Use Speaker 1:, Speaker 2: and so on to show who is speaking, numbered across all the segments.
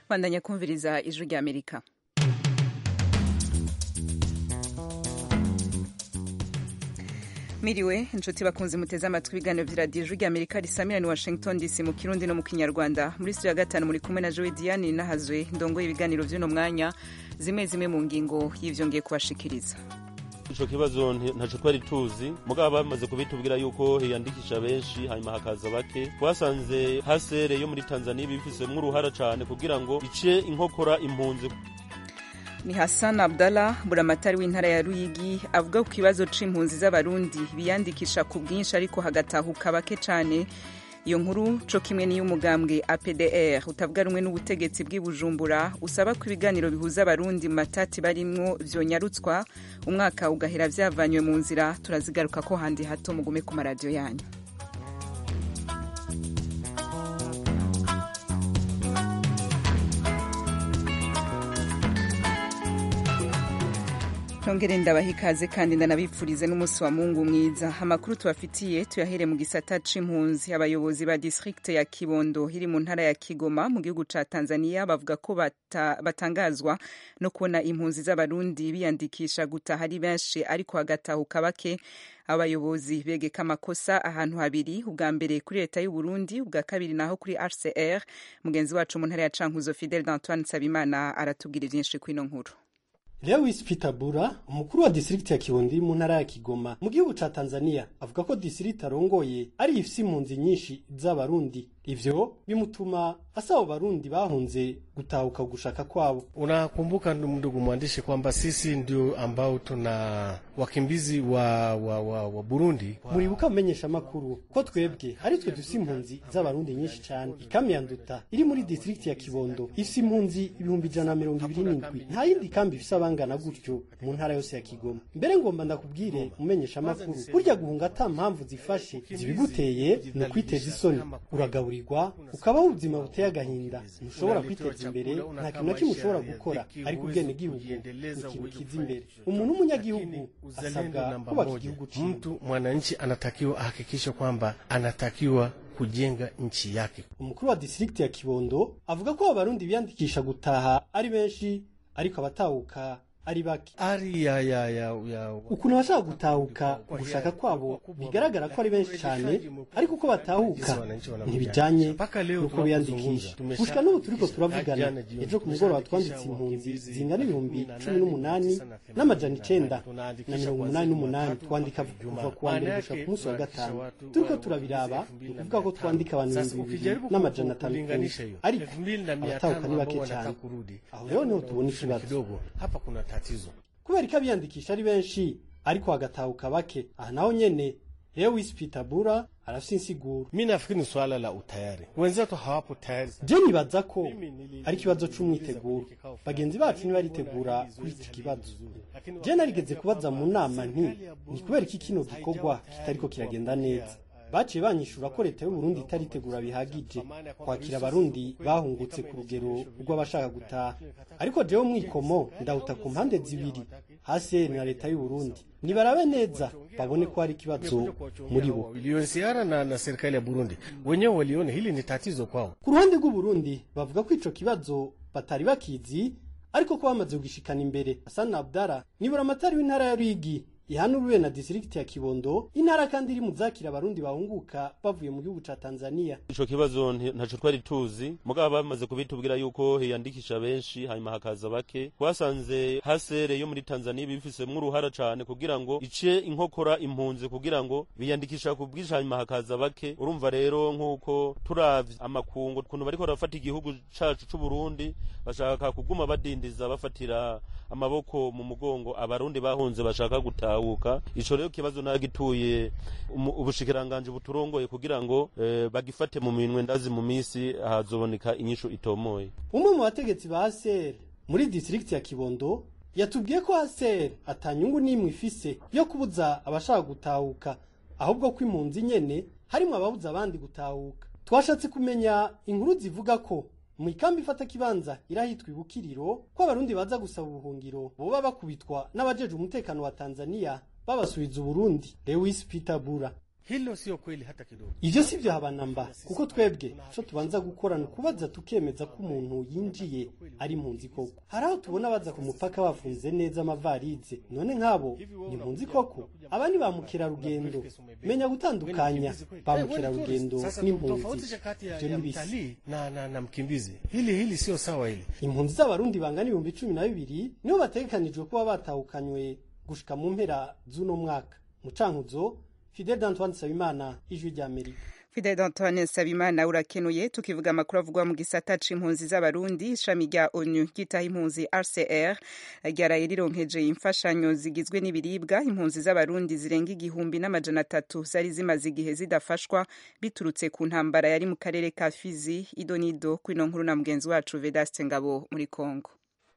Speaker 1: bandanya kumviriza ijwi rya amerika miriwe inshuti bakunze muteze amatwi ibiganiro vy'iradiyo ijwi rya amerika risamira ni washington dc mu kirundi no mu kinyarwanda muri studio ya gatanu muri kumwe na joe diane nahazwe ndongoye ibiganiro vy'uno mwanya zimwe zimwe mu ngingo y'ivyo ngiye kubashikiriza
Speaker 2: ico kibazo ntaco twari tuzi mugabo bamaze kubitubwira yuko hiyandikisha benshi hanyuma hakaza bake twasanze hasere yo muri tanzania bifisemwo uruhara cane kugira ngo ice inkokora impunzi
Speaker 1: ni Hassan Abdallah buramatari w'intara ya Ruyigi avuga ku kibazo c'impunzi z'abarundi biyandikisha ku bwinshi ariko hagatahuka bake cane iyo nkuru co kimwe n'iy'umugambwe APDR utavuga rumwe n'ubutegetsi bw'i Bujumbura usaba ko ibiganiro bihuza abarundi mu matati barimwo vyonyarutswa umwaka ugahera vyavanywe mu nzira turazigaruka ko handi hato mugume ku maradiyo yanyu Nongere ndabaha ikaze kandi ndanabipfurize n'umunsi wa Mungu mwiza. Amakuru tubafitiye tuyahere mu gisata c'impunzi. Abayobozi ba district ya Kibondo iri mu ntara ya Kigoma mu gihugu ca Tanzania bavuga ko bata, batangazwa no kubona impunzi z'abarundi biyandikisha gutaha ari benshi ariko hagatahuka bake abayobozi begeka amakosa ahantu habiri ubwa mbere kuri leta y'u Burundi ubwa kabiri naho kuri RCR mugenzi wacu mu ntara ya Cankuzo Fidel d'Antoine Sabimana aratubwira vyinshi kwino nkuru
Speaker 3: Lewis Peter Bura umukuru wa district ya Kirundi mu ntara ya Kigoma mu gihugu ca Tanzania avuga ko district arongoye ari ifise impunzi nyinshi z'abarundi ivyo bimutuma asaba Barundi bahunze gutahuka gushaka kwabo.
Speaker 4: Unakumbuka ndugu mwandishi kwamba sisi ndio ambao tuna wakimbizi wa, wa, wa, wa Burundi.
Speaker 3: Muribuka mumenyesha makuru ko twebwe ari twe dufise impunzi z'abarundi nyinshi cyane. Ikambi ya Nduta iri muri district ya Kibondo ifise impunzi ibihumbi ijana na mirongo ibiri n'indwi nta yindi kambi ifise abangana gutyo mu ntara yose ya Kigoma. Mbere ngomba ndakubwire mumenyesha makuru burya guhunga ata mpamvu zifashe zibiguteye ni ukwiteza isoni uragaburirwa ukabaho ubuzima buteye agahinda ntushobora kwiteza imbere nta kintu na kimwe ushobora gukora ariko ubwene gihugu ikintu kiza imbere umuntu w'umunyagihugu asabwa kubaka igihugu ciwe
Speaker 4: Mtu mwananchi anatakiwa ahakikishe kwamba anatakiwa kujenga nchi yake.
Speaker 3: umukuru wa district ya Kibondo avuga ko abarundi biyandikisha gutaha ari benshi ariko abatahuka ari bake
Speaker 4: Ari ya, ya, ya, ya,
Speaker 3: ukuntu abashaka gutahuka gushaka kwabo bigaragara ko ari benshi cyane ariko uko batahuka ntibijanye nuko biyandikisha gushika n'ubu turiko turavugana ejo ku mugoroba twanditse impunzi zingana ibihumbi cumi n'umunani n'amajana icenda na mirongo umunani n'umunani twandika kuva ku wa mbere gushika ku munsi wa gatanu turiko turabiraba ni ukuvuga ko twandika abantu ibihumbi bibiri n'amajana atanu ku munsi ariko abatahuka ni bake cyane aho rero niho tubona ikibazo
Speaker 4: kidogo hapa kuna tatizo.
Speaker 3: kubera ko abiyandikisha ari benshi ariko hagatahuka bake aha naho nyene Lewis Peter Bura arafise insiguro
Speaker 4: Mi nafikiri ni swala la utayari, wenzetu hawapo tayari.
Speaker 3: je nibaza ko ari ikibazo c'umwiteguro bagenzi bacu ntibaritegura kuri iki kibazo je narigeze kubaza mu nama nti ni kubera iki kino gikorwa kitariko kiragenda neza baciye banyishura ko leta y'u Burundi itaritegura bihagije kwakira abarundi bahungutse ku rugero rw'abashaka gutaha ariko jewe mwikomo ndawuta ku mpande zibiri hasi na leta y'u Burundi nibarabe neza babone ko hari ikibazo muri bo
Speaker 4: UNHCR na, na serikali ya Burundi wenyewe waliona hili ni tatizo kwao.
Speaker 3: ku ruhande rw'u Burundi bavuga ko ico kibazo batari bakizi ariko ko bamaze kugishikana imbere Hassan Abdara nibura amatari w'intara ya Ruyigi ihanuriwe na district ya Kibondo intara kandi iri mu zakira abarundi bahunguka bavuye mu gihugu ca Tanzania
Speaker 2: ico kibazo ntaco twari tuzi mugabo bamaze kubitubwira yuko hiyandikisha benshi hanyuma hakaza bake twasanze hasere yo muri Tanzania bifisemwo uruhara cane kugira ngo ice inkokora impunzi kugira ngo biyandikisha ku bwinshi hanyuma hakaza bake urumva rero nk'uko turavye amakungu ukuntu bariko barafata igihugu cacu c'u Burundi bashaka kuguma badindiza bafatira amaboko mu mugongo abarundi bahunze bashaka gutahuka ico rero kibazo nagituye ubushikiranganje buturongoye kugira ngo eh, bagifate mu minwe ndazi mu misi hazoboneka inyishu itomoye
Speaker 3: umwe mu bategetsi ba ASR muri district ya Kibondo yatubwiye ko ASR atanyungu n'imwe ifise yo kubuza abashaka gutahuka ahubwo ko impunzi nyene harimo ababuza abandi gutahuka twashatse kumenya inkuru zivuga ko mu ikambi ifata kibanza irahitwa ibukiriro ko abarundi baza gusaba ubuhungiro boba bakubitwa n'abajeje umutekano wa Tanzania babasubiza Uburundi Lewis Peter Bura
Speaker 4: Hilo sio kweli hata kidogo.
Speaker 3: ivyo si vyo habanamba kuko twebwe ico tubanza gukora ni ukubaza tukemeza ko umuntu yinjiye ari impunzi koko hari aho tubona baza ku mupaka bafunze neza amavarize none nk'abo ni impunzi koko aba ni ba mukerarugendo menya gutandukanya ba mukerarugendo
Speaker 4: Sasa
Speaker 3: n'impunzi
Speaker 4: tofautisha kati ya,
Speaker 3: ivyo
Speaker 4: ya
Speaker 3: ni bisi
Speaker 4: mtalii na, na, na mkimbizi. Hili hili sio sawa hili.
Speaker 3: impunzi z'abarundi bangana ibihumbi cumi na bibiri nibo bategekanijwe kuba batahukanywe gushika mu mpera z'uno mwaka mu cankuzo fidel d'antoine nsabimana ijwi ry'amerika
Speaker 1: Fidel Antoine Nsabimana urakenuye tukivuga amakuru avugwa mu gisata c'impunzi z'abarundi ishami rya ONU ryitaho impunzi RCR ryaraye rironkeje imfashanyo zigizwe n'ibiribwa impunzi z'abarundi zirenga igihumbi n'amajana atatu zari zimaze igihe zidafashwa biturutse ku ntambara yari mu karere ka Fizi idonido kwino nkuru na mugenzi wacu Vedaste Ngabo muri Kongo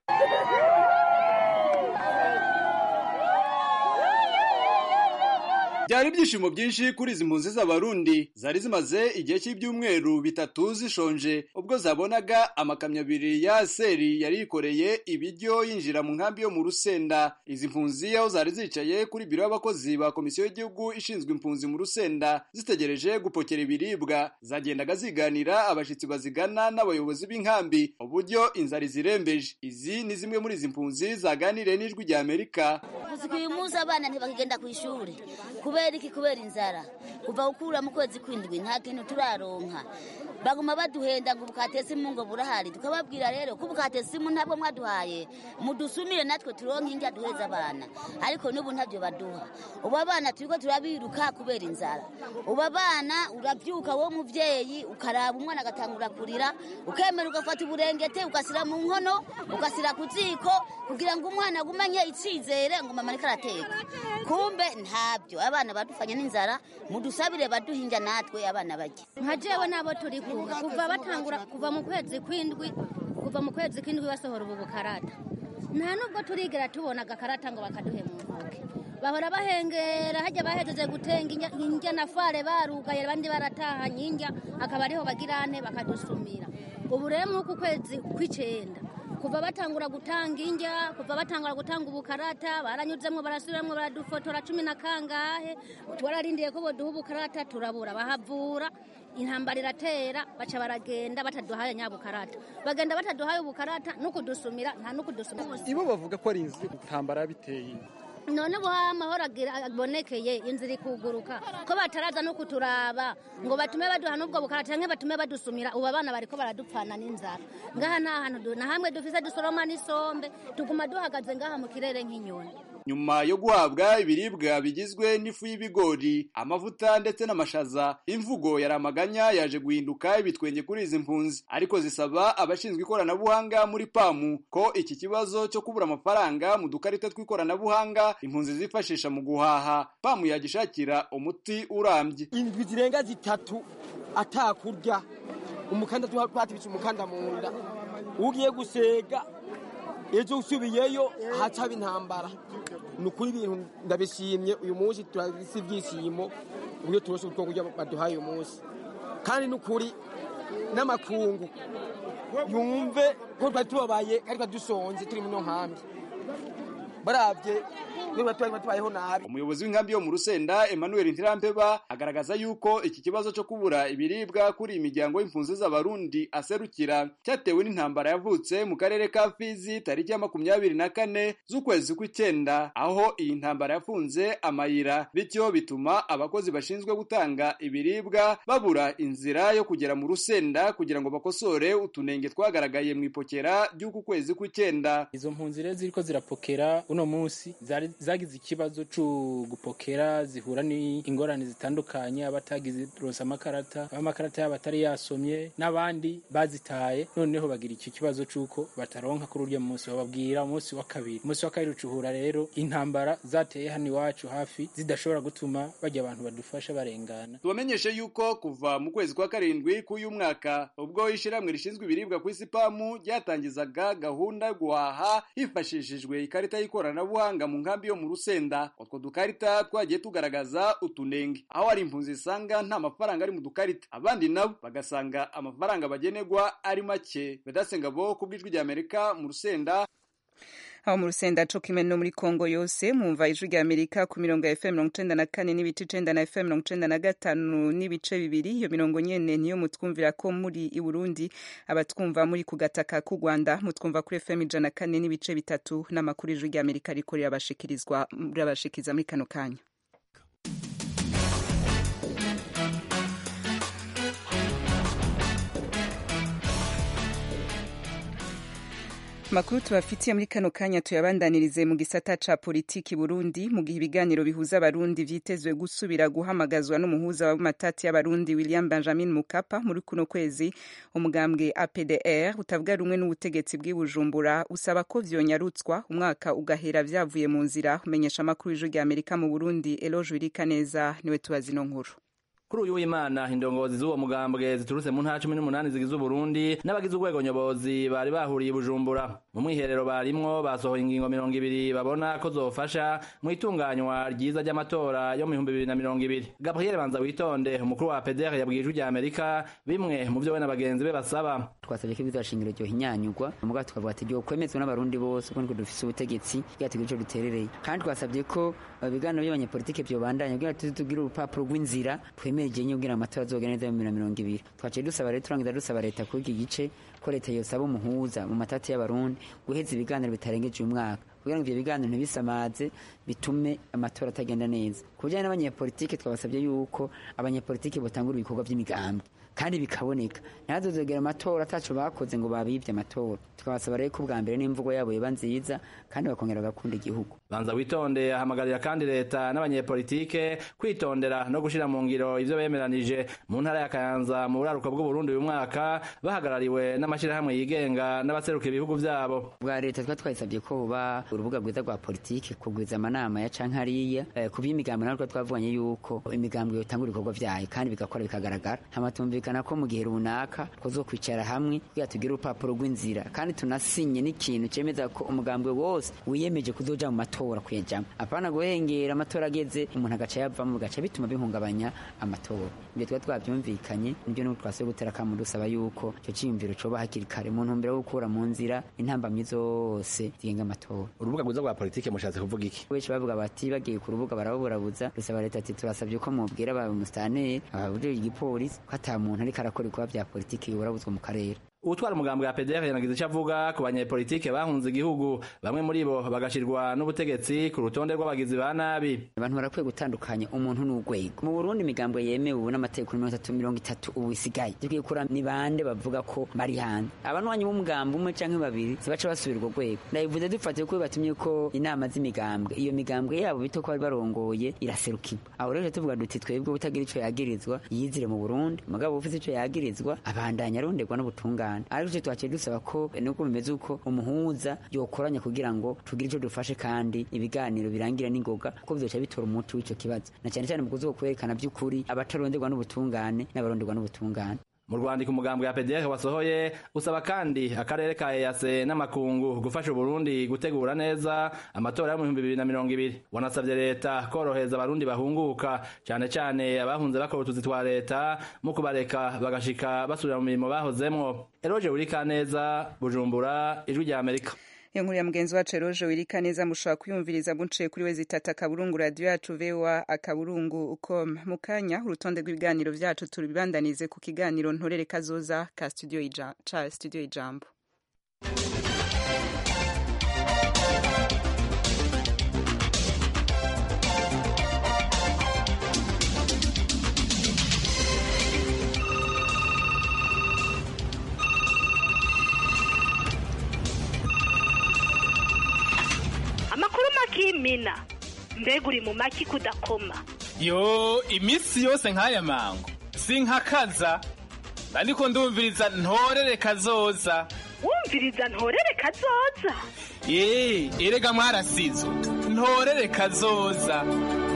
Speaker 5: byari ibyishimo byinshi kuri izi mpunzi z'abarundi zari zimaze igihe cy'ibyumweru bitatu zishonje ubwo zabonaga amakamyo abiri ya seri yari yikoreye ibiryo yinjira mu nkambi yo mu rusenda izi mpunzi aho zari zicaye kuri biro y'abakozi ba komisiyo y'igihugu ishinzwe impunzi mu rusenda zitegereje gupokera ibiribwa zagendaga ziganira abashyitsi bazigana n'abayobozi b'inkambi uburyo inzara izirembeje izi ni zimwe muri izi mpunzi zaganiriye n'ijwi rya amerika
Speaker 6: Gusa uyu munsi abana ntibakigenda ku ishuri kubera iki kubera inzara kuva gukura mu kwezi kw'indwi nta kintu turaronka baguma baduhenda ngo ubukatesi mu ngo burahari tukababwira rero ko ubukatesi mu ntabwo mwaduhaye mudusumire natwe turonke indya duheza abana ariko n'ubu ntabyo baduha ubu abana turiko turabiruka kubera inzara ubu abana urabyuka wowe muvyeyi ukaraba umwana agatangura kurira ukemera ugafata uburengete ugasira mu nkono ugasira ku ziko kugira ngo umwana agumanye icizere ngo mama ariko arateka kumbe ntabyo abana badufanye n'inzara mudusabire baduhinja natwe abana bajya
Speaker 7: nka jewe nabo turi kumwe kuva batangura kuva mu kwezi kw'indwi kuva mu kwezi kw'indwi basohora ubu bukarata nta nubwo turigera tubona agakarata ngo bakaduhe mu ntoke bahora bahengera hajya bahejeje gutenga inja- injya na fare barugaye abandi baratahanye injya akaba ariho bagirane bakadusumira ubu rero nk'uku kwezi kw'icenda kuva batangura gutanga injya kuva batangura gutanga ubukarata baranyuzemwo barasubiramwo baradufotora cumi na kangahe twararindiye ko boduha ubukarata turabura bahavura intambara iratera baca baragenda bataduhaye nyabukarata bagenda bataduhaye ubukarata n'ukudusumira nta n'ukudusumira
Speaker 8: ibo bavuga ko ari inzu intambara biteye
Speaker 7: none ubu amahoro agira- abonekeye inzira ikuguruka ko bataraza no kuturaba ngo batume baduha n'ubwo bukara canke batume badusumira ubu abana bariko baradupfana n'inzara ngaha nta hantu du- na hamwe dufise dusoroma n'isombe tuguma duhagaze ngaha mu kirere nk'inyoni
Speaker 5: nyuma yo guhabwa ibiribwa bigizwe n'ifu y'ibigori amavuta ndetse n'amashaza imvugo yari amaganya yaje guhinduka ibitwenge kuri izi mpunzi ariko zisaba abashinzwe ikoranabuhanga muri pamu ko iki kibazo cyo kubura amafaranga mu dukarita tw'ikoranabuhanga impunzi zifashisha mu guhaha pamu yagishakira umuti urambye
Speaker 8: indwi zirenga zitatu atakurya umukanda twatibitse umukanda mu nda ugiye gusega ejo usubiyeyo hacaba intambara ni ukuri ibintu ndabishimye uyu munsi turabise ibyishimo uburyo turose utwo kurya baduhaye uyu munsi kandi ni ukuri n'amakungu yumve ko twari tubabaye kandi twari dusonze turi muno nkambi barabye niba twari tubayeho nabi
Speaker 5: umuyobozi w'inkambi yo mu rusenda emmanuel ntirampeba agaragaza yuko iki kibazo cyo kubura ibiribwa kuri iyi miryango y'impunzi z'abarundi aserukira cyatewe n'intambara yavutse mu karere ka fizi tariki ya makumyabiri na kane z'ukwezi kw'icyenda aho iyi ntambara yafunze amayira bityo bituma abakozi bashinzwe gutanga ibiribwa babura inzira yo kugera mu rusenda kugira ngo bakosore utunenge twagaragaye mu ipokera ry'uku kwezi kw'icyenda
Speaker 9: izo mpunzi rero ziriko zirapokera uno munsi zari zagize ikibazo cyo gupokera zihura n'ingorane zitandukanye abatagize ronse amakarata amakarata yabo atari yasomye n'abandi bazitaye noneho bagira iki kibazo c'uko bataronka kuri urya munsi bababwira umunsi wa kabiri umunsi wa kabiri ucuhura rero intambara zateye hano iwacu hafi zidashobora gutuma bajya abantu badufasha barengana
Speaker 5: tubamenyeshe yuko kuva mu kwezi kwa karindwi k'uyu mwaka ubwo ishyirahamwe rishinzwe ibiribwa ku isi pamu ryatangizaga gahunda yo guhaha hifashishijwe ikarita y'ikoranabuhanga mu nkambi yo mu rusenda utwo dukarita twagiye tugaragaza utunenge aho hari impunzi zisanga nta mafaranga ari mu dukarita abandi nabo bagasanga amafaranga bagenerwa ari make bedasengabo ku bw'ijwi ry'amerika mu rusenda
Speaker 1: aho mu rusenda co kimwe no muri kongo yose mwumva ijwi rya amerika ku mirongo ya fm mirongo icenda na kane n'ibice icenda na fm mirongo icenda na gatanu n'ibice bibiri iyo mirongo nyene niyo mutwumvira ko muri i burundi abatwumva muri ku gataka k'u rwanda mutwumva kuri fm ijana na kane n'ibice bitatu n'amakuru ijwi rya amerika riko rirabashikirizwa rirabashikiriza muri kano kanya makuru tubafitiye muri kano kanya tuyabandanirize mu gisata ca politiki Burundi mu gihe ibiganiro bihuza abarundi vyitezwe gusubira guhamagazwa n'umuhuza w'amatati y'abarundi William Benjamin Mukapa muri kuno kwezi umugambwe APDR utavuga rumwe n'ubutegetsi bw'ibujumbura usaba ko vyonyarutswa umwaka ugahera vyavuye mu nzira umenyesha amakuru y'ijwi rya Amerika mu Burundi Eloge Wirikaneza niwe tubazi ino nkuru
Speaker 10: kuri uyu w'imana indongozi z'uwo mugambwe ziturutse mu ntara cumi n'umunani zigize uburundi n'abagize urwego nyobozi bari bahuriye i bujumbura mu mwiherero barimwo basohoye ingingo mirongo ibiri babona ko zofasha mu itunganywa ryiza ry'amatora yo mu bihumbi bibiri na mirongo ibiri gabriel banza witonde umukuru wa pdr yabwiye ijwi rya amerika bimwe mu vyo we na bagenzi be basaba
Speaker 11: twasabye ko ibizashingiro ryo hinyanyurwa muga tukavuga ati ryo kwemezwa n'abarundi bose kuko niko dufise ubutegetsi bwatugira ico duterereye kandi twasabye ko ibiganiro by'abanyepolitike vyobandanya kugira tuzi tugire urupapuro rw'inzira twemeje nye kugira amatora azogenda neza mu bibiri na mirongo ibiri twaciye dusaba rero turangiza dusaba leta kuri iki gice ko leta yosaba umuhuza mu matati y'abarundi guheza ibiganiro bitarengeje uyu mwaka kugira ngo ivyo biganiro ntibisamaze bitume amatora atagenda neza ku bijanye n'abanyepolitike twabasabye yuko abanyepolitike botangura ibikorwa vy'imigambwe kandi bikaboneka ntihazozogera amatora ataco bakoze ngo babivye amatora tukabasaba rero ko ubwa mbere n'imvugo yabo yoba nziza kandi bakongera bagakunda igihugu
Speaker 10: banza witonde ahamagarira kandi leta n'abanyepolitike kwitondera no gushira mu ngiro ivyo bemeranije mu ntara ya kayanza mu buraruko bw'uburundi uyu mwaka bahagarariwe n'amashirahamwe yigenga n'abaseruka ibihugu vyabo
Speaker 11: bwa leta twa twayisabye ko buba urubuga rwiza rwa politike kugwiza amanama ya canke hariya eh, ku by'imigambi natwe twavuganye yuko imigambwe yotangura ibikorwa vyayo kandi bigakora bikagaragara hamatumvikana ko mu gihe runaka kuzokwicara hamwe kugira tugire urupapuro rw'inzira kandi tunasinye n'ikintu cemeza ko umugambwe wose wiyemeje kuzoja mu matora kuyajamwo apana guhengera amatora ageze umuntu agaca yavamo bigaca bituma bihungabanya amatora ibyo twari twavyumvikanye nibyo nuko twasuye gutera akamu dusaba yuko ico ciyumviro coba hakiri kare mu ntumbero yo gukura mu nzira intambamyi zose zigenga amatora
Speaker 10: urubuga rwiza rwa politike mushatse kuvuga iki
Speaker 11: benshi bavuga bati bagiye ku rubuga baraburabuza dusaba leta ati turasabye ko mubwira aba musitanteri ababujije igipolisi ko ata muntu ariko arakora ibikorwa vya politiki yoburabuzwa mu karere
Speaker 10: utwara umugambi wa PDR yanagize icyo avuga ku banyepolitike bahunze igihugu bamwe muri bo bagashirwa n'ubutegetsi ku rutonde rw'abagizi ba nabi
Speaker 11: abantu barakwiye gutandukanya umuntu n'urwego mu Burundi imigambwe yemewe ubu n'amategeko mirongo itatu mirongo itatu ubu isigaye dukwiye kura ni bande bavuga ko bari hanze abanwanyi b'umugambi umwe canke babiri zibaca basubira urwo rwego ndabivuze dufatiye ko batumye ko inama z'imigambwe iyo migambwe yabo bito ko bari barongoye iraserukirwa aho rero tuvuga duti twebwe utagira ico yagirizwa yizire mu Burundi mugabo ufite ico yagirizwa abandanya aronderwa n'ubutungane ariko icyo twaciye dusaba ko nuko bimeze uko umuhuza yokoranya kugira ngo tugire icyo dufashe kandi ibiganiro birangira n'ingoga kuko bizoca bitora umuti w'ico kibazo na cyane cyane mu kuzo kwerekana by'ukuri abataronderwa n'ubutungane n'abaronderwa n'ubutungane
Speaker 10: mu rwandiko umugambwe wa PDR wasohoye usaba kandi akarere ka EAC n'amakungu gufasha Burundi gutegura neza amatora yo mu 2020 wanasabye leta koroheza abarundi bahunguka cyane cyane abahunze bakora utuzi twa leta mu kubareka bagashika basubira mu mirimo bahozemwo Eroje Urikaneza Bujumbura ijwi rya Amerika
Speaker 1: iyo nkuru ya mugenzi wacu eroje wirika neza mushobora kuyumviriza muciye kuri we zitatu akaburungu radiyo yacu vewa akaburungu com mu kanya urutonde rw'ibiganiro vyacu turibandanize ku kiganiro ntorere kazoza ka studio ija, ca studio ijambo
Speaker 12: amakuru makimina mbega uri mu maki kudakoma
Speaker 13: yo iminsi yose nk'aya mango sinkakaza ariko ndumviriza ntorere kazoza
Speaker 12: wumviriza ntorere kazoza
Speaker 13: ye erega mwarasizo ntorere kazoza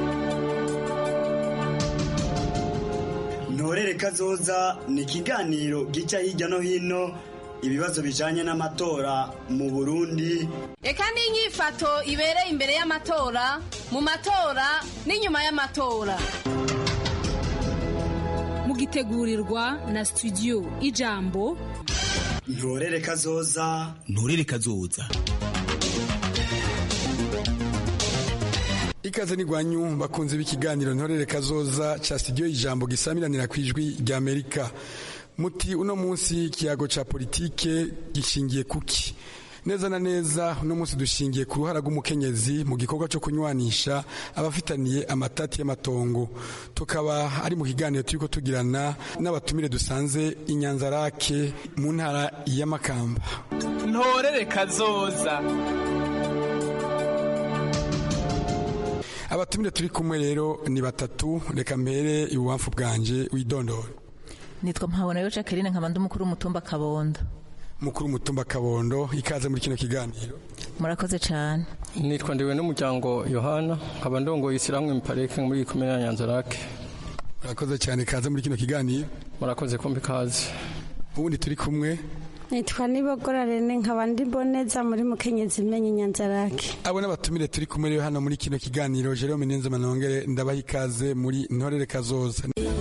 Speaker 14: ntorere kazoza ni ikiganiro gica hirya no hino ibibazo bijanye n'amatora mu Burundi
Speaker 15: Eka n'inyifato ibereye imbere y'amatora mu matora n'inyuma y'amatora
Speaker 16: mugitegurirwa na studio ijambo
Speaker 14: ntorere kazoza
Speaker 17: ntorere kazoza ikaze n'igwanyu bakunze b'ikiganiro ntorere kazoza ca studio ijambo gisamiranira ku ijwi rya amerika muti uno munsi ikiyago ca politike gishingiye kuki neza na neza uno munsi dushingiye ku ruhara rw'umukenyezi mu gikorwa cyo kunywanisha abafitaniye amatati y'amatongo tukaba ari mu kiganiro turiko tugirana n'abatumire dusanze inyanzarake mu ntara y'amakamba
Speaker 13: ntorere kazoza
Speaker 17: abatumire turi kumwe rero ni batatu reka mbere ibubamfu bwanje widondora
Speaker 18: nitwa mpabona yo jacqueline nkaba ndi umukuru w'umutumba kabondo
Speaker 17: mukuru w'umutumba kabondo ikaze muri kino kiganiro
Speaker 18: murakoze cyane
Speaker 19: nitwa ndiwe n'umuryango yohana nkaba ndongoye isiramwe miparike muri komine ya nyanzarake
Speaker 17: murakoze cyane ikaze muri kino kiganiro
Speaker 19: murakoze kumbi ikaze
Speaker 17: ubundi turi kumwe
Speaker 20: nitwa nibogora rene nkaba ndi mboneza muri mukenyezi imenye nyanzarake
Speaker 17: abo n'abatumire turi kumwe rero hano muri kino kiganiro jerome nenze manongere ndabaha ikaze muri ntorere kazoza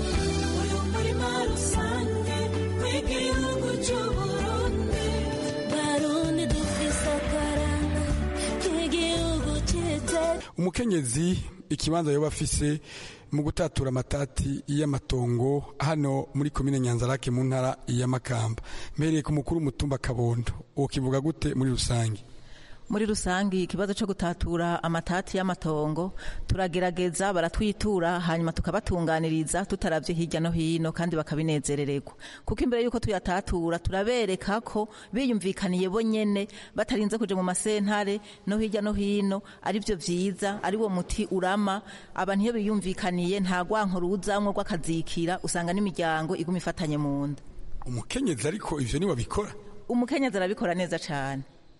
Speaker 17: umukenyezi ikibanza yoba afise mu gutatura amatati y'amatongo hano muri komine nyanzarake mu ntara y'amakamba mpereye ku mukuru w'umutumba kabondo uwo kivuga gute muri rusange
Speaker 18: muri rusange ikibazo cyo gutatura amatati y'amatongo turagerageza baratwitura hanyuma tukabatunganiriza tutaravye hirya no hino kandi bakabinezerererwa kuko imbere y'uko tuyatatura turabereka ko biyumvikaniye bo nyene batarinze kuja mu masentare no hirya no hino ari byo vyiza ari wo muti urama abantu iyo biyumvikaniye nta gwanko ruzamwo rw'akazikira usanga n'imiryango iguma ifatanye mu nda
Speaker 17: umukenyezi ariko ivyo ni wabikora
Speaker 18: umukenyezi arabikora neza cane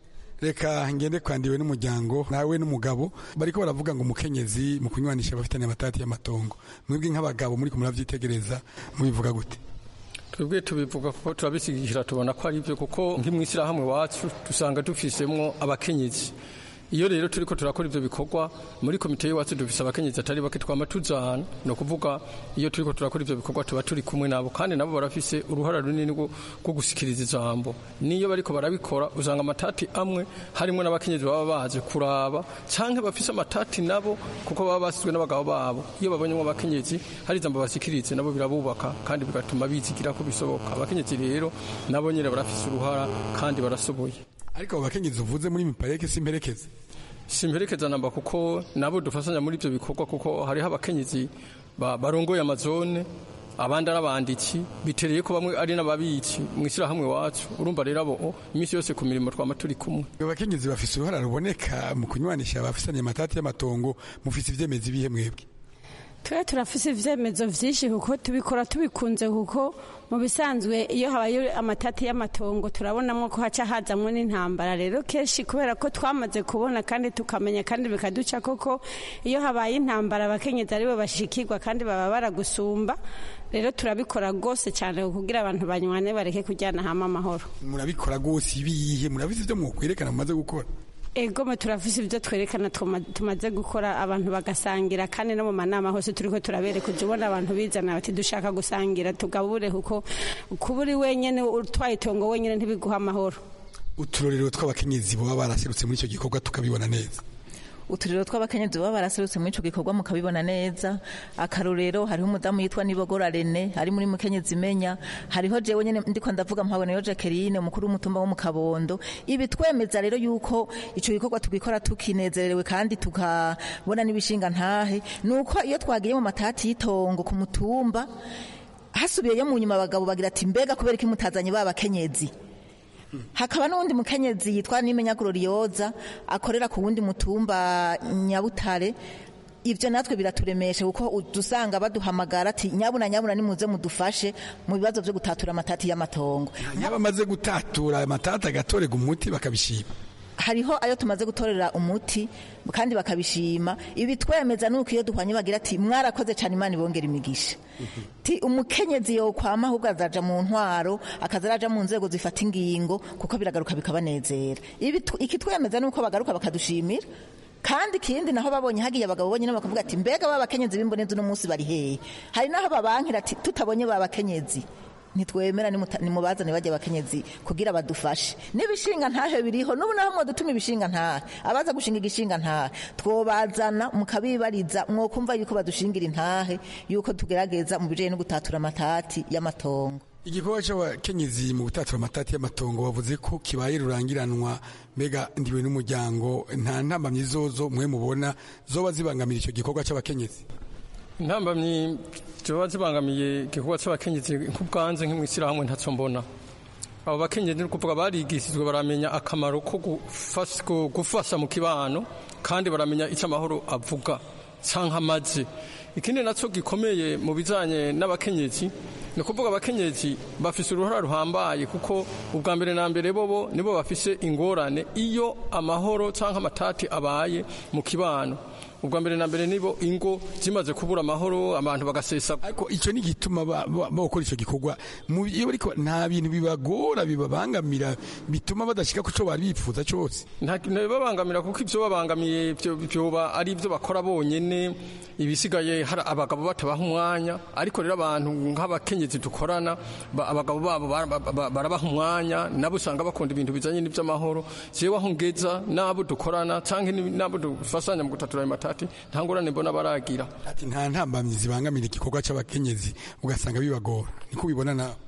Speaker 17: reka ngende kwandiwe n'umuryango nawe n'umugabo bariko baravuga ngo umukenyezi mu kunywanisha abafitanye amatati y'amatongo mwebwe nk'abagabo muri muravyitegereza mubivuga gute
Speaker 19: twebwe tubivuga kuko turabisigikira tubona ko ari byo kuko nk'imwishyirahamwe wacu dusanga dufisemwo abakenyezi iyo rero turiko turakora ivyo bikorwa muri komite y'iwacu dufise abakenyezi atari bake twama tujana ni ukuvuga iyo turiko turakora ivyo bikorwa tuba turi kumwe nabo kandi nabo barafise uruhara runini rwo gusikiriza ijambo niyo bariko barabikora usanga amatati amwe harimwo n'abakenyezi baba baje kuraba canke bafise amatati nabo kuko baba basizwe n'abagabo babo iyo babonyemo abakenyezi hari ijambo basikirize nabo birabubaka kandi bigatuma bizigira ko bisoboka abakenyezi rero nabo nyene barafise uruhara kandi barasoboye
Speaker 17: ariko abo bakenyezi uvuze muri mipareke simperekeze
Speaker 19: simperekeza namba kuko nabo dufasanya muri ibyo bikorwa kuko hariho abakenyezi barongoye amazone abandi ari abanditsi bitereye ko bamwe ari n'ababitsi mu ishyirahamwe wacu urumva rero abo iminsi yose ku mirimo twama turi kumwe
Speaker 17: abakenyezi bafise uruhara ruboneka mu kunywanisha abafisanye amatati y'amatongo mufise ivyemezi bihe mwebwe
Speaker 20: twe turafise ivyemezo vyinshi kuko tubikora tubikunze kuko mu bisanzwe iyo habaye amatati y'amatongo turabonamo ko haca hazamwo n'intambara rero kenshi kubera ko twamaze kubona kandi tukamenya kandi bikaduca koko iyo habaye intambara abakenyezi aribo bashikirwa kandi baba baragusumba rero turabikora rwose cyane kugira abantu banywane bareke kujyana hamwe amahoro
Speaker 17: murabikora rwose ibiyihe murabizi ivyo mwokwerekana mumaze gukora
Speaker 20: egome turafise ibyo twerekana tumaze gukora abantu bagasangira kandi no mu manama hose turiko turabereka uje ubona abantu bizana bati dushaka gusangira tugabure kuko kuba uri wenyene utwaye itongo wenyene ntibiguha amahoro
Speaker 17: uturorero tw'abakenyezi baba baraserutse muri icyo gikorwa tukabibona neza
Speaker 18: uturiro tw'abakenyezi baba baraserutse muri ico gikorwa mukabibona neza akarorero hariho umudamu yitwa nibogora rene ari muri mukenyezi imenya hariho jewe nyene ndiko ndavuga mpabona yo jacqueline umukuru w'umutumba wo mu kabondo ibi twemeza rero yuko ico gikorwa tugikora tukinezerewe kandi tukabona n'ibishinga ntahe nuko iyo twagiye mu matati y'itongo ku mutumba hasubiyeyo mu nyuma abagabo bagira ati mbega kubera iki mutazanye ba bakenyezi hakaba n'uwundi mukenyezi yitwa nimenya glorioza akorera ku wundi mutumba nyabutare ibyo natwe biraturemeshe kuko dusanga baduhamagara ati nyabuna nyabuna nimuze mudufashe mu bibazo byo gutatura amatati y'amatongo
Speaker 17: yaba amaze gutatura amatati agatorega umuti bakabishima
Speaker 18: hariho ayo tumaze gutorera umuti kandi bakabishima ibi twemeza nuko iyo duhwanye bagira ati mwarakoze cyane imana ibongera imigisha ti umukenyezi yo kwama ahubwo azaja mu ntwaro akaza araja mu nzego zifata ingingo kuko biragaruka bikabanezera ibi iki twemeza nuko bagaruka bakadushimira kandi ikindi naho babonye hagiye abagabo bonyine bakavuga ati mbega ba bakenyezi b'imbonezi uno munsi bari hehe hari naho babankira ati tutabonye ba bakenyezi ntitwemera nimuta- nimubazane bajya abakenyezi kugira badufashe n'ibishinga ntahe biriho n'ubu naho mwadutuma ibishinga ntahe abaza gushinga igishinga ntahe twobazana mukabibariza mwokumva yuko badushingira intahe yuko tugerageza mu bijanye no gutatura amatati y'amatongo
Speaker 17: igikorwa cy'abakenyezi mu gutatura amatati y'amatongo bavuze ko kibaye rurangiranwa mbega ndiwe n'umuryango nta ntambamyi zozo mwe mubona zoba zibangamira icyo gikorwa cy'abakenyezi
Speaker 19: intambamyi ziba zibangamiye igikorwa cy'abakenyezi nk'ubwanze nk'imwishyirahamwe ntacyo mbona abo bakenyezi ni ukuvuga barigishijwe baramenya akamaro ko gufas- ko gufasha mu kibano kandi baramenya icyo amahoro avuga cyangwa amaze ikindi nacyo gikomeye mu bijyanye n'abakenyezi ni ukuvuga abakenyezi bafise uruhara ruhambaye kuko ubwa mbere na mbere bobo nibo bafise ingorane iyo amahoro cyangwa amatati abaye mu kibano ubwa mbere na mbere nibo ingo zimaze kubura amahoro abantu bagasesa
Speaker 17: ariko icyo ni igituma ba- ba- bakora icyo gikorwa Mu- iyo bariko nta bintu bibagora bibabangamira bituma badashika ku cyo bari bifuza cyose
Speaker 19: ntibabangamira kuko ibyo babangamiye byo- byoba ari ibyo bakora bonyene ibisigaye hari abagabo batabaha umwanya ariko rero abantu nk'abakenyezi dukorana ba- abagabo babo bara- ba- ba- barabaha umwanya nabo usanga bakunda ibintu bijanye n'iby'amahoro jewe aho ngeza n'abo dukorana cyangwa n'abo dufasanya mu gutatura ayo matati nta ngorane mbona baragira
Speaker 17: ati nta ntambamyi zibangamira igikorwa cy'abakenyezi ugasanga bibagora niko ubibona nawe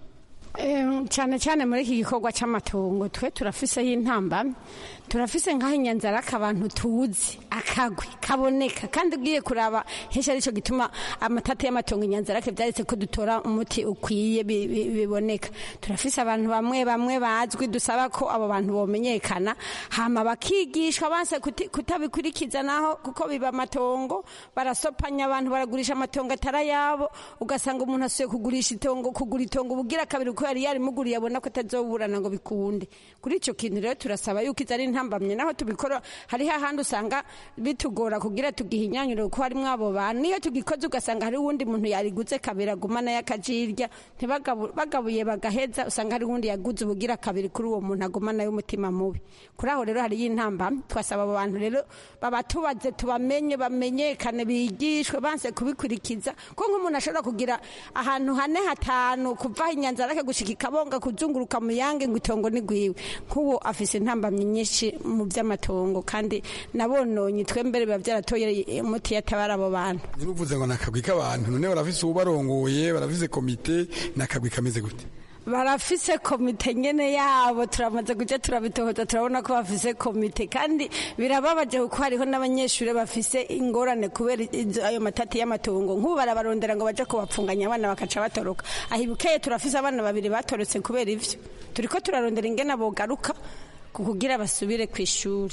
Speaker 20: Em, cyane cyane muri iki gikorwa cy'amatongo twe turafiseho intambamyi turafise nk'aho inyanzaraka abantu tuzi akagwi kaboneka kandi ugiye kuraba henshi aricyo gituma amatata y'amatongo inyanzarake byaretse ko dutora umuti ukwiye bi- bi- biboneka turafise abantu bamwe bamwe bazwi dusaba ko abo bantu bomenyekana hama bakigishwa banse kuti- kutabikurikiza naho kuko biba amatongo barasopanya abantu baragurisha amatongo atari ayabo ugasanga umuntu asuye kugurisha itongo kugura itongo ubugira kabiri uko yari yarimuguriye abona ko atazoburana ngo bikunde kuri icyo kintu rero turasaba yuko izo ari intambamye naho tubikora hariho ahandi usanga bitugora kugira tugihinyanyure kuko harimo abo bantu niyo tugikoze ugasanga hari uwundi muntu yariguze kabiri aguma nayo akajirya ntibagabu- bagabuye bagaheza usanga hari uwundi yaguze ubugira kabiri kuri uwo muntu aguma nayo umutima mubi kuri aho rero hariyo intambamye twasaba abo bantu rero babatubaze tubamenye bamenyekane bigishwe banse kubikurikiza ko nk'umuntu ashobora kugira ahantu hane hatanu kuva aho inyanzarake gushika ikabonga kuzunguruka mu yange ngo itongo ni gwiwe nk'uwo afise intambamyi nyinshi mu by'amatongo kandi nabononye twembere biba byaratoye umuti yatabara abo bantu
Speaker 17: ntibuvuze ngo ni akagwi k'abantu none barafise ubarongoye barafise komite ni akagwi kameze gute
Speaker 20: barafise komite nyene yabo turamaze kuja turabitohoza turabona ko bafise komite kandi birababaje kuko hariho n'abanyeshuri bafise ingorane kubera izo- ayo matati y'amatongo nk'ubu barabarondera ngo baje kubapfunganya abana bakaca batoroka aho ibukeye turafise abana babiri batorotse kubera ivyo turiko turarondera ingene bogaruka ku kugira basubire ku ishuri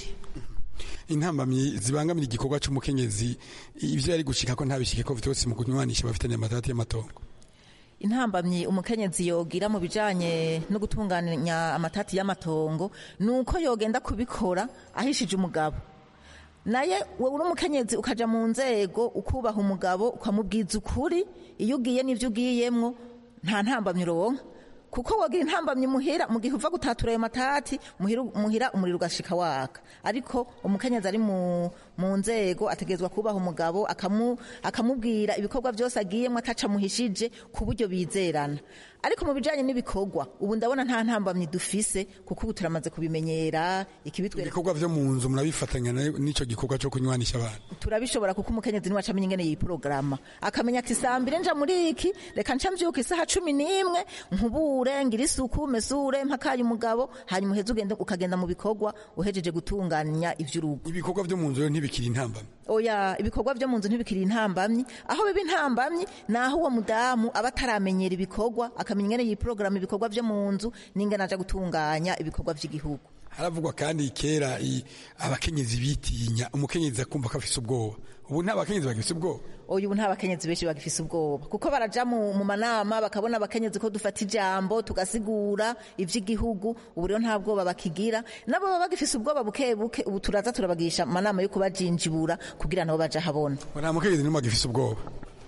Speaker 17: intambamyi zibangamira igikorwa cy'umukenyezi ibyo yari gushika ko ntabishike ko vyose mu kunywanisha bafitanye amatati y'amatongo
Speaker 18: intambamyi umukenyezi yogira mu bijanye no gutunganya amatati y'amatongo ni uko yogenda kubikora ahishije umugabo naye wowe uri umukenyezi ukaja mu nzego ukubaha umugabo ukamubwiza ukuri iyo ugiye n'ivyo ugiyemwo nta ntambamyi uronka kuko wogira intambamyi muhira mu gihe uva gutatura ayo matati muhira, muhira umuriro ugashika waka ariko umukenyezi ari mu, mu nzego ategerezwa kubaha umugabo akamu, akamubwira ibikorwa byose agiyemo ataca muhishije ku buryo bizerana ariko mu bijanye n'ibikorwa ubu ndabona nta ntambamyi dufise kuko ubu turamaze kubimenyera ikibitwereka
Speaker 17: ibikorwa vyo mu nzu murabifatanya na- n'ico gikorwa cyo kunywanisha abantu
Speaker 18: turabishobora kuko umukenyezi niwe acamenya ingene yiporogaramu akamenya ati saa mbiri nja muri iki reka nca mvyuka isaha cumi n'imwe nkubure ngira isuku mesure mpakaye umugabo hanyuma uheze ugende ukagenda mu bikorwa uhejeje gutunganya ivy'urugo
Speaker 17: ibikorwa vyo mu nzu rero ntibikiri intambamyi
Speaker 18: oya ibikorwa vyo mu nzu ntibikiri intambamyi aho biba intambamyi ni aho uwo mudamu aba ataramenyera ibikorwa akamenya ingene yiporogaramu ibikorwa vyo mu nzu n'ingene aja gutunganya ibikorwa vy'igihugu
Speaker 17: haravugwa kandi kera i- abakenyezi bitinya umukenyezi akumva ko afise ubwoba ubu nta bakenyezi bagifise ubwoba
Speaker 18: oya ubu nta bakenyezi benshi bagifise ubwoba kuko baraja mu, mu manama bakabona abakenyezi ko dufata ijambo tugasigura ivy'igihugu ubu rero nta bwoba bakigira nabo baba bagifise ubwoba buke buke ubu turaza turabagisha amanama yo kubajinjibura kugira nabo baja habona
Speaker 17: nta mukenyezi n'umwe agifise ubwoba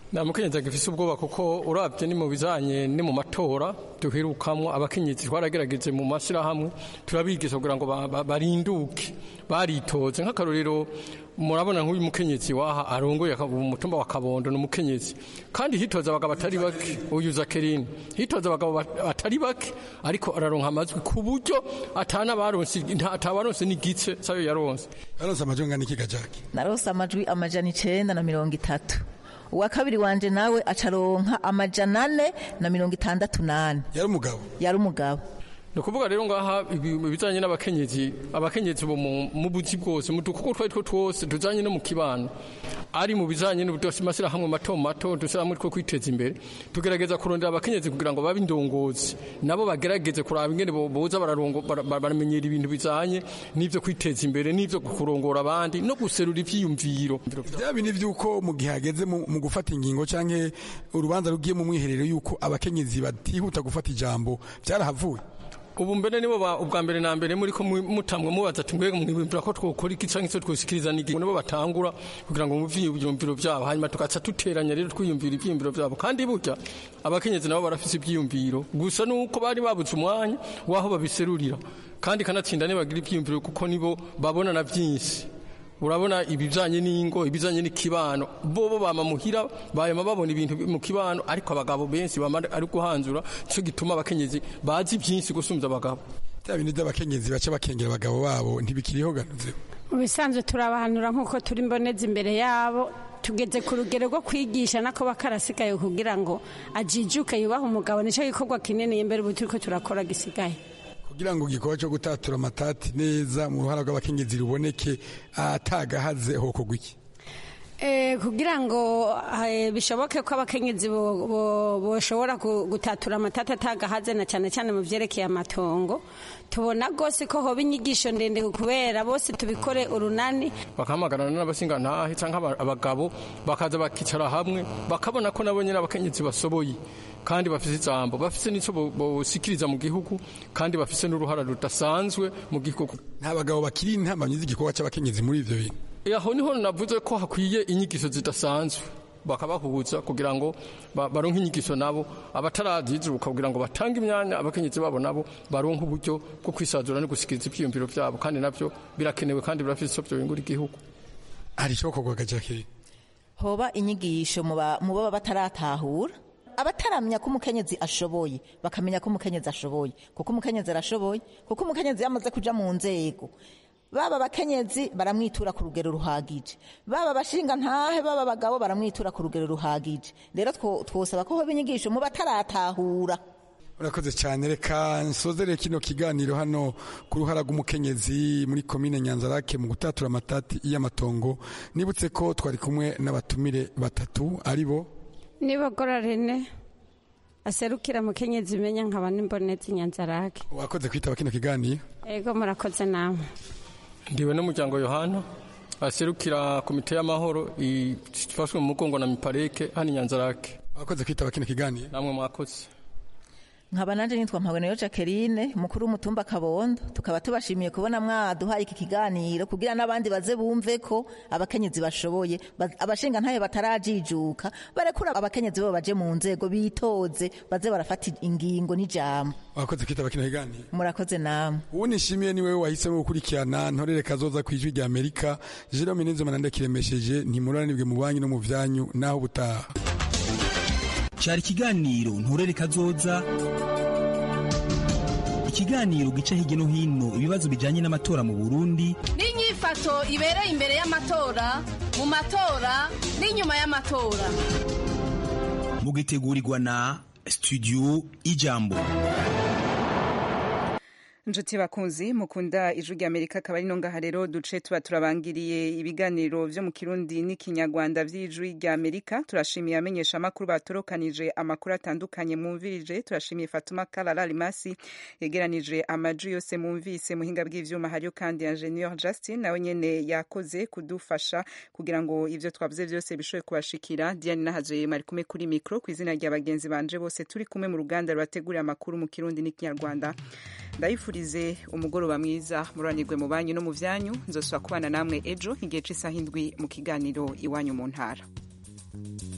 Speaker 19: nta mukenyezi agifise ubwoba kuko urabye ni mu bijanye ni mu matora duherukamwo abakenyezi twaragerageje mu mashyirahamwe turabigisha kugira ngo ba- ba- barinduke baritoze nk'akarorero murabona nk'uyu mukenyezi waha arongoye aka- umutumba wa kabondo ni umukenyezi kandi hitoza abagabo batari bake uyu zakerine hitoza abagabo bat- batari bake ariko araronka amajwi ku buryo atana baronse nta- atabaronse n'igice sayo yaronse
Speaker 17: yaronse amajwi angana iki gajaki
Speaker 18: narose amajwi amajana icenda na mirongo itatu uwa kabiri wanje nawe acaronka amajana ane na mirongo itandatu nane
Speaker 17: yari umugabo
Speaker 18: yari umugabo
Speaker 19: ni ukuvuga rero ngaha ibi- ibijanye n'abakenyezi abakenyezi bo mu mu buzi bwose mu dukuko twari two twose tujanye no mu kibano ari mu bijanye n'amashyirahamwe mato mato dushyirahamwe two kwiteza imbere tugerageza kurondera abakenyezi kugira ngo babe indongozi nabo bagerageze kuraba ingene bo- boza bararongo- bara- bara- baramenyera ibintu bijanye n'ivyo kwiteza imbere n'ivyo kurongora abandi no guserura ivyiyumviro
Speaker 17: bya bindi by'uko mu gihe hageze mu mu gufata ingingo canke urubanza rugiye mu mwiherero y'uko abakenyezi batihuta gufata ijambo byarahavuye
Speaker 19: ubu mbere nibo ba- ubwa mbere na mbere muri ko mu- mutamwe mubaza ati mbega mwibwira ko twokora iki canke se twosikiriza n'igi nibo batangura kugira ngo muvye ivyumviro vyabo hanyuma tugaca duteranya rero twiyumvira ivyiyumviro vyabo kandi burya abakenyezi nabo barafise ivyiyumviro gusa nuko bari babuze umwanya waho babiserurira kandi kanatsinda nibagira ivyiyumviro kuko nibo babona na vyinshi urabona ibijanye n'ingo ibijanye n'ikibano bobo bama muhira bayama babona ibintu mu kibano ariko abagabo benshi bama ari guhanzura cyo gituma abakenyezi bazi byinshi gusumvya abagabo
Speaker 17: bya bindi by'abakenyezi baca bakengera abagabo babo ntibikiriho ganuze
Speaker 20: mu bisanzwe turabahanura nk'uko turi mboneza imbere yabo tugeze ku rugero rwo kwigisha nako bakarasigaye kugira ngo ajijuke yubahe umugabo nicyo gikorwa kinini imbere ubu turiko turakora gisigaye
Speaker 17: kugira ngo igikorwa cyo gutatura amatati neza mu ruhara rw'abakenyezi ruboneke atagahaze hokogwa iki
Speaker 20: Eh, kugira ngo eh, bishoboke ko abakenyezi bo- bo- boshobora gu- gutatura amatata atagahaze na cyane cyane mu vyerekeye amatongo tubona rwose ko hoba inyigisho ndende kubera bose tubikore urunani
Speaker 19: bakahamagarana n'abasingantahe cyangwa aba- abagabo bakaza bakicara hamwe bakabona ko nabo nyine abakenyezi basoboye kandi bafise ijambo bafise n'icyo bo- bosikiriza mu gihugu kandi bafise n'uruhara rudasanzwe mu gihugu
Speaker 17: nta bagabo bakiri intamamyi z'igikorwa cy'abakenyezi muri ivyo bintu
Speaker 19: aho niho navuze ko hakwiye inyigisho zidasanzwe bakabahuza kugira ngo ba- baronke inyigisho nabo abatarazizuka kugira ngo batange imyanya abakenyezi babo nabo baronke uburyo bwo kwisazura no gusikiriza ivyiyumviro vyabo kandi navyo birakenewe kandi birafise ico vyobingura igihugu
Speaker 17: hari icokorwa gajaki
Speaker 18: hoba inyigisho mu ba- mu baba bataratahura abataramenya ko umukenyezi ashoboye bakamenya ko umukenyezi ashoboye kuko umukenyezi arashoboye kuko umukenyezi yamaze kuja mu nzego baba abakenyezi baramwitura ku rugero ruhagije baba abashinga ntahe baba abagabo baramwitura ku rugero ruhagije rero two- twosaba ko hoba inyigisho mu bataratahura
Speaker 17: urakoze cyane reka nsozere kino kiganiro hano ku ruhara rw'umukenyezi muri komine nyanzarake mu gutatura amatati y'amatongo nibutse ko twari kumwe n'abatumire batatu ari bo
Speaker 20: nibogora rene aserukira mukenyezi imenya nkaba n'imbonezi nyanzarake
Speaker 17: wakoze kwitaba kino kiganiro
Speaker 20: ego murakoze namwe
Speaker 19: ndiwe n'umuryango yohana aserukira komite y'amahoro ifashwe mu mugongo na mipareke hano inyanzarake
Speaker 17: wakoze kwitaba kino kiganiro
Speaker 19: namwe mwakoze
Speaker 18: nkaba nanje nitwa mpabonero jacqueline mukuru w'umutumba kabondo tukaba tubashimiye kubona mwaduhaye iki kiganiro kugira n'abandi baze bumve ko abakenyezi bashoboye ba- abashinga ntayo batarajijuka barekura abakenyezi bo baje mu nzego bitoze baze barafata ingingo n'ijambo
Speaker 17: wakoze kwitaba kino kiganiro
Speaker 18: murakoze namwe
Speaker 17: uwo nishimiye ni wewe wahisemo gukurikirana ntorere kazoza ku ijwi rya amerika jerome nizomana ndakiremesheje ntimuranibwe mu banyu no mu vyanyu naho ubutaha
Speaker 21: cyari ikiganiro nturere kazoza ikiganiro gica hirya no hino ibibazo bijyanye n'amatora mu burundi
Speaker 15: n'inyifato ibereye imbere y'amatora mu matora n'inyuma y'amatora
Speaker 21: mugitegurirwa na studio ijambo
Speaker 1: Nshuti bakunzi mukunda ijwi rya Amerika akaba ari no ngaha rero duce tuba turabangiriye ibiganiro vyo mu Kirundi n'ikinyarwanda vy'ijwi rya Amerika turashimiye amenyesha amakuru batorokanije amakuru atandukanye mwumvirije turashimiye Fatuma Kalala Limasi yegeranije amajwi yose mwumvise muhinga bw'ivyuma hariyo kandi Ingenieur Justin nawe nyene yakoze kudufasha kugira ngo ivyo twavuze vyose bishoboye kubashikira Diane Nahaje mari kumwe kuri micro ku izina rya bagenzi banje bose turi kumwe mu ruganda rwateguriye amakuru mu Kirundi n'ikinyarwanda ndayifurize umugoroba mwiza muranirwe mu banyu no mu vyanyu nzosubira kubana namwe ejo igihe c'isaha indwi mu kiganiro iwanyu mu ntara